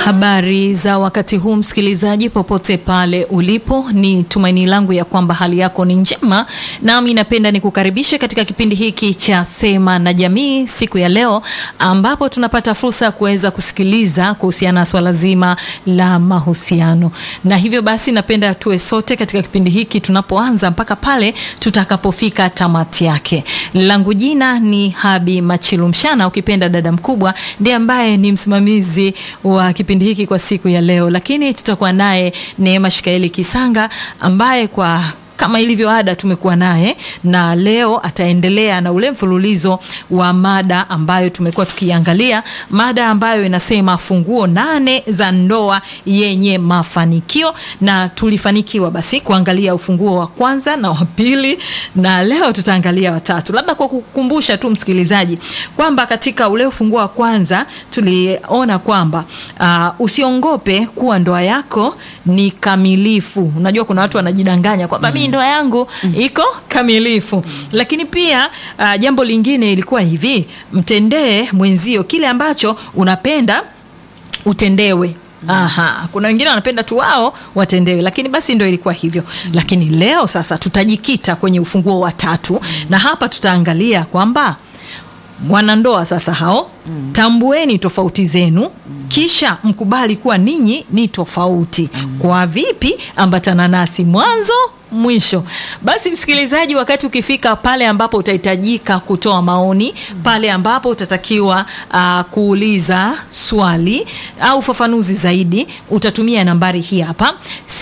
Habari za wakati huu msikilizaji, popote pale ulipo, ni tumaini langu ya kwamba hali yako ni njema, nami napenda nikukaribishe katika kipindi hiki cha Sema na Jamii siku ya leo, ambapo tunapata fursa ya kuweza kusikiliza kuhusiana na swala zima la mahusiano, na hivyo basi napenda tuwe sote katika kipindi hiki tunapoanza mpaka pale tutakapofika tamati yake. Langu jina ni Habi Machilumshana, ukipenda dada mkubwa, ndiye ambaye ni msimamizi wa kipindi hiki kwa siku ya leo, lakini tutakuwa naye Neema Shikaeli Kisanga ambaye kwa kama ilivyo ada tumekuwa naye na leo ataendelea na ule mfululizo wa mada ambayo tumekuwa tukiangalia, mada ambayo inasema funguo nane za ndoa yenye mafanikio, na tulifanikiwa basi kuangalia ufunguo wa kwanza na wa pili, na leo tutaangalia watatu. Labda kwa kukumbusha tu msikilizaji kwamba katika ule ufunguo wa kwanza tuliona kwamba uh, usiongope kuwa ndoa yako ni kamilifu. Unajua kuna watu wanajidanganya kwamba mimi ndoa yangu mm. iko kamilifu mm. Lakini pia uh, jambo lingine ilikuwa hivi, mtendee mwenzio kile ambacho unapenda utendewe. Aha, kuna wengine wanapenda tu wao watendewe, lakini basi ndio ilikuwa hivyo mm. Lakini leo sasa tutajikita kwenye ufunguo wa tatu mm. Na hapa tutaangalia kwamba mwanandoa sasa hao mm. tambueni tofauti zenu mm. kisha mkubali kuwa ninyi ni tofauti mm. Kwa vipi? Ambatana nasi mwanzo mwisho. Basi msikilizaji, wakati ukifika pale ambapo utahitajika kutoa maoni, pale ambapo utatakiwa uh, kuuliza swali au ufafanuzi zaidi, utatumia nambari hii hapa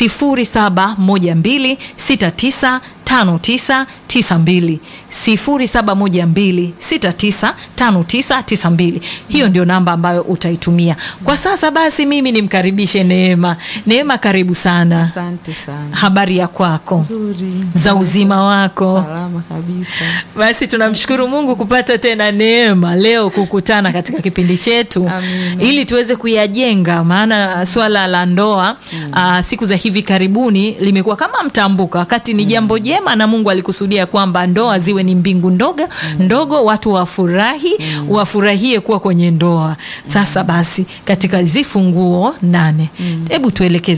071269 5992 0712695992. Hiyo ndio namba ambayo utaitumia kwa sasa. Basi mimi nimkaribishe Neema. Neema, karibu sana. Asante sana. Habari ya kwako? Nzuri. za uzima wako? Salama kabisa. Basi tunamshukuru Mungu kupata tena neema leo kukutana katika kipindi chetu Amina. ili tuweze kuyajenga, maana swala la ndoa mm. aa, siku za hivi karibuni limekuwa kama mtambuka, wakati ni jambo jema na Mungu alikusudia kwamba ndoa ziwe ni mbingu ndogo mm. ndogo, watu wafurahi mm. wafurahie kuwa kwenye ndoa. Sasa basi katika zifunguo nane, hebu tuelekeze